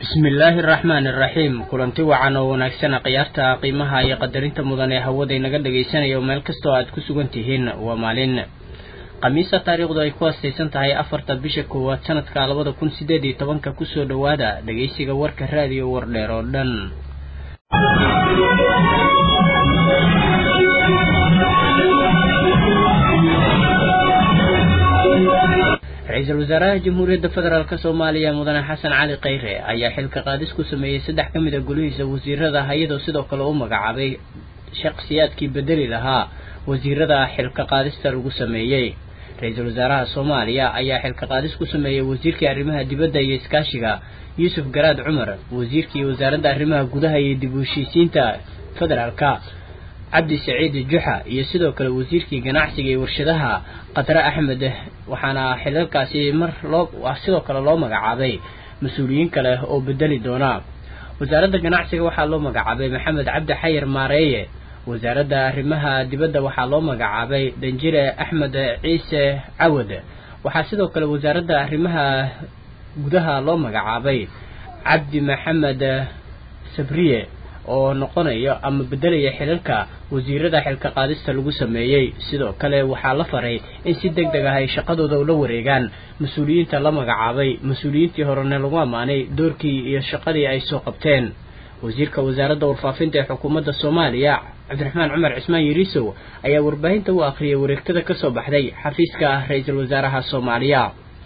bismillaahi araxmaani iraxiim kulanti wacan oo wanaagsana khiyaarta qiimaha iyo qadarinta mudan ee hawada inaga dhagaysanayo meel kastoo aad ku sugan tihiin waa maalin khamiisa taariikhdu ay ku astaysan tahay afarta bisha koowaad sanadka labada kun sideed iyo tobanka kusoo dhowaada dhegaysiga warka raadiyo wardheer oo dhan ra-iisul wasaaraha jamhuuriyadda federaalk soomaaliya mudane xasan cali kheyre ayaa xilka qaadis ku sameeyey saddex ka mid a golihiisa wasiirada iyadoo sidoo kale u magacaabay shakhsiyaadkii bedeli lahaa wasiirada xilka qaadista lagu sameeyey ra-iisul wasaaraha soomaaliya ayaa xilka qaadis ku sameeyey wasiirkii arrimaha dibadda iyo iskaashiga yuusuf garaad cumar wasiirkii wasaaradda arrimaha gudaha iyo dib u heshiisiinta federaalka cabdi saciid juxa iyo sidoo kale wasiirkii ganacsiga iyo warshadaha qadre axmed waxaana xilalkaasi mar loo sidoo kale loo magacaabay mas-uuliyiin kale oo bedeli doona wasaaradda ganacsiga waxaa loo magacaabay maxamed cabdi xayir maareeye wasaaradda arrimaha dibadda waxaa loo magacaabay danjire axmed ciise cawad waxaa sidoo kale wasaaradda arrimaha gudaha loo magacaabay cabdi maxamed sabriye oo noqonayo ama bedelaya xilalka wasiirada xilka qaadista lagu sameeyey sidoo kale waxaa la faray in si deg deg ah ay shaqadooda ula wareegaan mas-uuliyiinta la magacaabay mas-uuliyiintii horena lagu ammaanay doorkii iyo shaqadii ay soo qabteen wasiirka wasaaradda warfaafinta ee xukuumadda soomaaliya cabdiraxmaan cumar cismaan yariisow ayaa warbaahinta u akhriyay wareegtada ka soo baxday xafiiska ra-iisul wasaaraha soomaaliya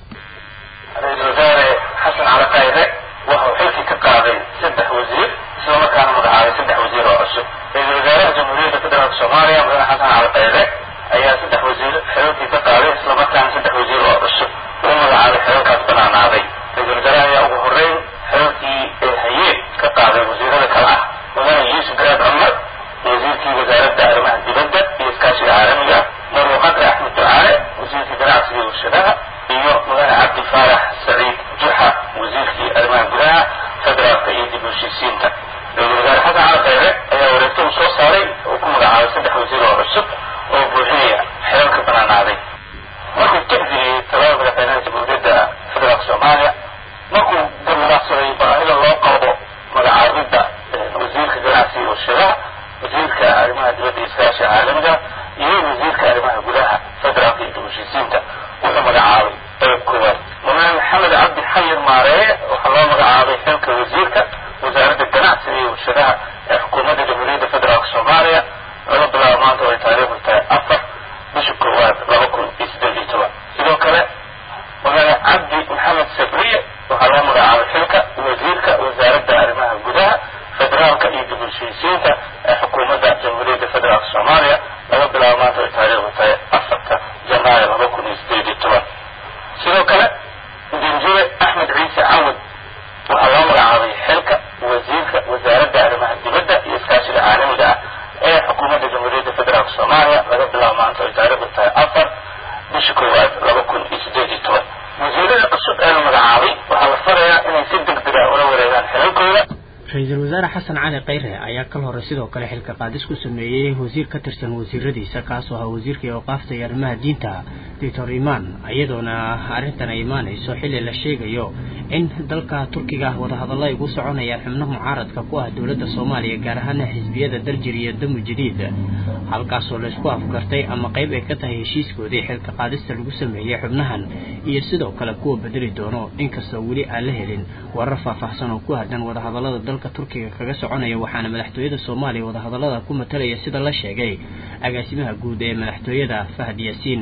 ra-iisul wasaare xasan cali khayre wuxuu xilkii ka qaaday saddex wasiir islamarkaana magacaabay saddex wasiir oo cusub ra-iisul wasaaraha jamhuuriyadda federaalk soomaaliya mudane xasan cali khayre ayaa saddex wasiir xilalkii ka qaaday islamarkaana saddex wasiir oo cusub uu magacaabay xilalkaas banaanaaday ra-iisul wasaaraha ayaa ugu horreyn xilalkii ee hayeen ka qaaday wasiirada kale ah mudane yuusuf garaad cumar wasiirkii wasaaradda arrimaha dibadda iyo iskaashiga caalamiga marwo qadre axmed ducaale wasiirkii ganacsiga iyo warshadaha iyo mudane cabdi faarax saciid juxa wasiirkii arrimaha gudaha federaalka iyo dib u heshiisiinta ra-iisul wasaare xasan cali khayre ayaa wareegto uu soo saaray oo ku magacaabay saddex wasiir oo cusub oo buuxinaya xilalka banaanaaday markuu tixgeliyey talada madaxweynaha jamhuuriyadda federaalka soomaaliya markuu garmadaaqsaday baahida loo qabo magacaabidda wasiirka ganacsiga iyo warshadaha wasiirka arrimaha dibadda iyo iskaashiga caalamiga iyo wasiirka arrimaha gudaha federaalka iyo dib u heshiisiinta wuxuu magacaabay qeyb koowaad mudane maxamed cabdi xayir maareeye waxaa loo magacaabay xilka wasiirka wasaaradda ganacsiga iyo warshadaha ee xukuumadda jamhuuriyadda federaalk soomaaliya laga bilaabo maanta oo ay taariikhdu tahay afar bisha koowaad laba kun iyo siddeed iyo toban sidoo kale mudane cabdi maxamed sabriye waxaa loo magacaabay xilka wasiirka wasaaradda arrimaha gudaha federaalka iyo dib u heshiisiinta ee xukuumadda jamhuuriyadda federaalk soomaaliya laga bilaabo maanta oo ay taariikhdu tahay afarta janaayo laba kun iyo siddeed iyo toban sidoo kale danjire axmed ciise cawad waxaa loo magacaabay xilka wasiirka wasaaradda arrimaha dibadda iyo iskaashiga caalamiga ah ee xukuumadda jamhuuriyadda federaalk soomaaliya laga bilaabo maanta ay taariikhdu tahay afar bisha koowaad laba kun iyo siddeed iyo toban wasiirada cusub ee la magacaabay waxaa la farayaa inay si deg dega ula wareegaan xilalkooda ra-iisul wasaare xasan cali kheyre ayaa kal hore sidoo kale xilka qaadis ku sameeyey wasiir ka tirsan wasiiradiisa kaasoo ahaa wasiirkii awqaafta iyo arrimaha diinta doctor imaan iyadoona arrintan ay imaanayso xilli la sheegayo in dalka turkiga wadahadallo ay ugu soconayaan xubno mucaaradka ku ah dowladda soomaaliya gaar ahaana xisbiyada darjir iyo damu jadiid halkaasoo laysku afgartay ama qayb ay ka tahay heshiiskoodii xilka qaadista lagu sameeyey xubnahan iyo sidoo kale kuwa bedeli doono inkastoo weli aan la helin warar faahfaahsan oo ku hadhan wadahadallada dalka turkiga kaga soconaya waxaana madaxtooyada soomaaliya wadahadallada ku matalaya sida la sheegay agaasimaha guud ee madaxtooyada fahad yaasiin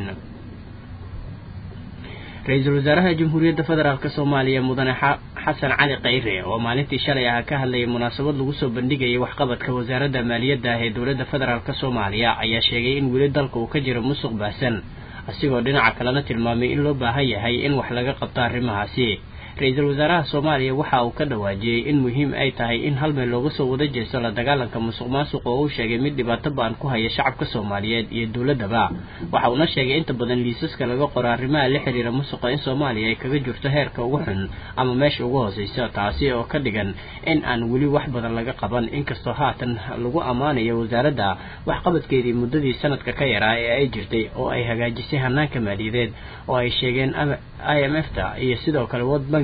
ra-iisul wasaaraha jamhuuriyadda federaalk soomaaliya mudane xasan cali kheyre oo maalintii shalay ah ka hadlayay munaasabad lagu soo bandhigayay waxqabadka wasaaradda maaliyadda ah ee dowladda federaalk soomaaliya ayaa sheegay in weli dalka uu ka jiro musuq baahsan asigoo dhinaca kalena tilmaamay in loo baahan yahay in wax laga qabto arrimahaasi ra-iisul wasaaraha soomaaliya waxa uu ka dhawaajiyey in muhiim ay tahay in hal meel looga soo wada jeesto la dagaalanka musuq maasuq oo uu sheegay mid dhibaato ba-an ku haya shacabka soomaaliyeed iyo dowladdaba waxa uuna sheegay inta badan liisaska laga qoro arrimaha la xiriira musuqa in soomaaliya ay kaga jirto heerka ugu xun ama meesha ugu hooseysa taasi oo ka dhigan in aan weli wax badan laga qaban inkastoo haatan lagu ammaanayo wasaaradda waxqabadkeedii muddadii sanadka ka yaraa ee ay jirtay oo ay hagaajisay hanaanka maaliyadeed oo ay sheegeen i m f ta iyo sidoo kale world bank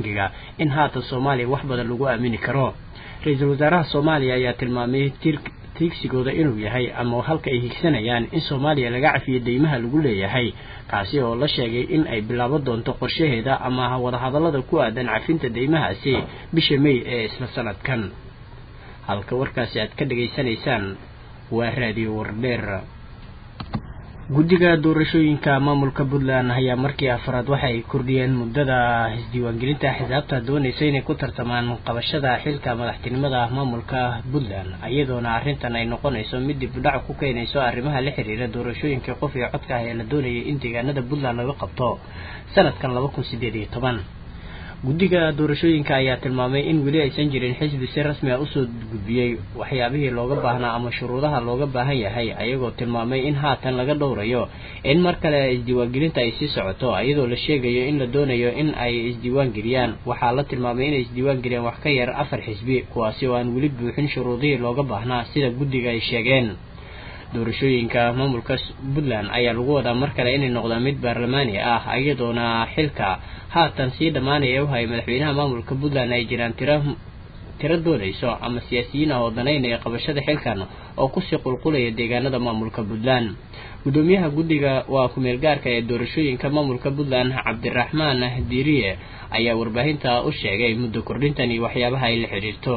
bangiga in haatan soomaaliya wax badan lagu aamini karo ra-iisul wasaaraha soomaaliya ayaa tilmaamay tiigsigooda inuu yahay ama halka ay higsanayaan in soomaaliya laga cafiyo deymaha lagu leeyahay kaasi oo la sheegay in ay bilaabo doonto qorshaheeda ama wadahadallada ku aadan cafinta deymahaasi bisha may ee isla sanadkan halka warkaasi aad ka dhegaysanaysaan waa raadiyo wardheer guddiga doorashooyinka maamulka puntland ayaa markii afraad waxa ay kordhiyeen muddada isdiiwaangelinta xisaabta doonaysa inay ku tartamaan qabashada xilka madaxtinimada maamulka puntland iyadoona arrintan ay noqonayso mid dib udhac ku keenayso arrimaha la xiriira doorashooyinka qof iyo codka ah ee la doonayay in deegaanada puntland laga qabto sanadkan laba kun sideed iyo toban guddiga doorashooyinka ayaa tilmaamay in weli aysan jirin xisbi si rasmi a usoo gudbiyey waxyaabihii looga baahnaa ama shuruudaha looga baahan yahay ayagoo tilmaamay in haatan laga dhowrayo in mar kale isdiiwaangelinta ay sii socoto iyadoo la sheegayo in la doonayo in ay isdiiwaangeliyaan waxaa la tilmaamay inay isdiiwaangeliyaan wax ka yar afar xisbi kuwaasi oo aan weli buuxin shuruudihii looga baahnaa sida guddiga ay sheegeen doorashooyinka maamulka puntland ayaa lagu wadaa mar kale inay noqdaan mid baarlamaani ah iyadoona xilka haatan sii dhammaanaya u hayay madaxweynaha maamulka puntland ay jiraan tiro tiro doonayso ama siyaasiyiin ah oo danaynaya qabashada xilkan oo kusii qulqulaya deegaanada maamulka puntland guddoomiyaha guddiga waa ku-meel gaarka ee doorashooyinka maamulka puntland cabdiraxmaan diiriye ayaa warbaahinta u sheegay muddo kordhintan iyo waxyaabaha ay la xidhiirto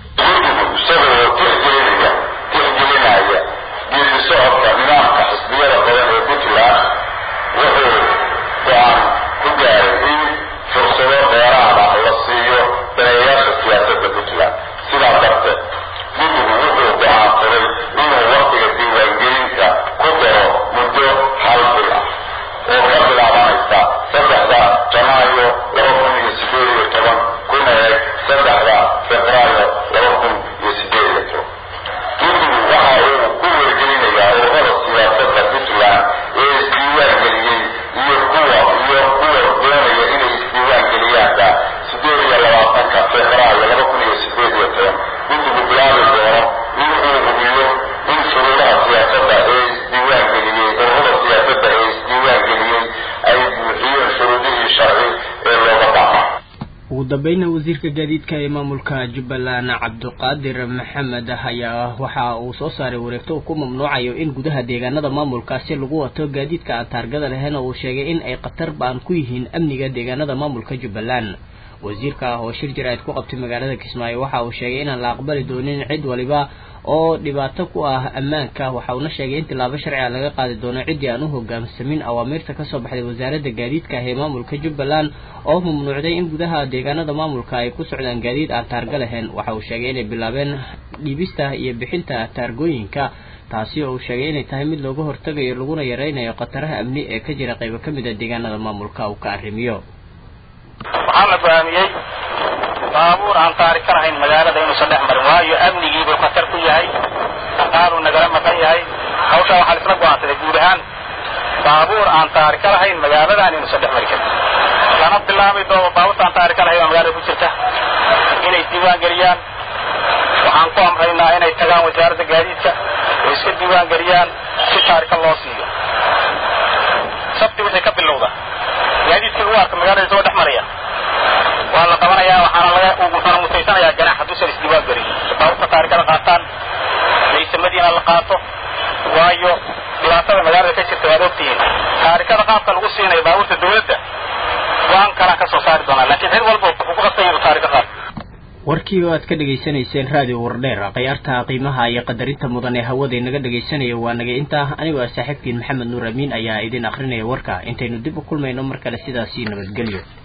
socodka nidaamka xisbiyada badan ee puntland wuxuu go-aan ku gaaray in fursado dheeraad ah la siiyo daneeyaasha siyaasadda puntland sidaa darteed guddigu wuxuu go-aansaday inuu waqtiga diiwaangelinta ku daro muddo hal bil ah oo ka bilaabanaysa saddexda janaayo laba kun iyo sideed iyo toban kuna eeg saddexda febraayo laba kun iyo sideed iyo toban guddigu waxa uu ku wargelinayaa ururada siyaasadda puntland ee isdiiwaan geliyey iyo kuwa iyo kuwa doonaya inay isdiiwaan geliyaanba sideed iyo labaatanka febraayo laba kun iyo sideed iyo toban guddigu bilaabi doono in uu hubiyo in shuruudaha siyaasadda ee isdiiwaan geliyey ururada siyaasadda ee isdiiwaan geliyey ay buuxiyeen shuruudihii sharci ee looga baahnaa ugu dambeynna wasiirka gaadiidka ee maamulka jubbaland cabdiqaadir maxamed ayaa waxa uu soo saaray wareegto uu ku mamnuucayo in gudaha deegaanada maamulkaasi lagu wato gaadiidka aan taargada lahayn oo uu sheegay in ay khatar baan ku yihiin amniga deegaanada maamulka jubbaland wasiirka ah oo shir jir-aid ku qabtay magaalada kismaayo waxa uu sheegay inaan la aqbali doonin cid waliba oo dhibaato ku ah ammaanka waxa uuna sheegay in tilaabo sharciga laga qaadi doono ciddii aan u hogaamsamin awaamiirta kasoo baxday wasaaradda gaadiidka ah ee maamulka jubbaland oo mamnuucday in gudaha deegaanada maamulka ay ku socdaan gaadiid aan taarga lahayn waxa uu sheegay inay bilaabeen dhiibista iyo bixinta taargooyinka taasi oo uu sheegay inay tahay mid looga hortagayo laguna yaraynayo khataraha amni ee ka jira qaybo ka mid a deegaanada maamulka uu ka arrimiyo waxaa la go'aamiyey baabuur aan taari ka lahayn magaalada inuusan dhex marin waayo amnigiibuu khatar ku yahay dhaqaaluu nagala maqan yahay hawshaa waxaa laisla go'aansaday guud ahaan baabuur aan taari ka lahayn magaaladan inuusan dhex mari karin lana bilaabi doono baabuurta aan taari ka lahayn oo magaalada ku jirta inay diiwaan geliyaan waxaan ku amraynaa inay tagaan wasaaradda gaadiidka oo iska diiwaan geliyaan si taarika loo siiyo sabti wixii ka bilowda gaadiidkii lagu arka magaalada isagoo dhex maraya waa la qabanayaa waxaana laga wuxuuna mutaysanayaa ganaax hadduusan isdiiwaan gelin baabuurta taarikada qaataan laysamadiina la qaato waayo dhibaatada magaalada ka jirta waad ogtihiin taarikada qaabka lagu siinayo baabuurta dawladda go-aan kalaan ka soo saari doonaa laakiin cid walba wuxuu ku qasban yahay taarika qaad warkii oo aad ka dhegaysanayseen raadiyo wardheer khiyaarta qiimaha iyo qadarinta mudan ee hawada inaga dhegaysanaya waa naga intaa anigoo ah saaxiibkiin maxamed nuur amiin ayaa idin akrinaya warka intaynu dib u kulmayno mar kale sidaasii nabadgelyo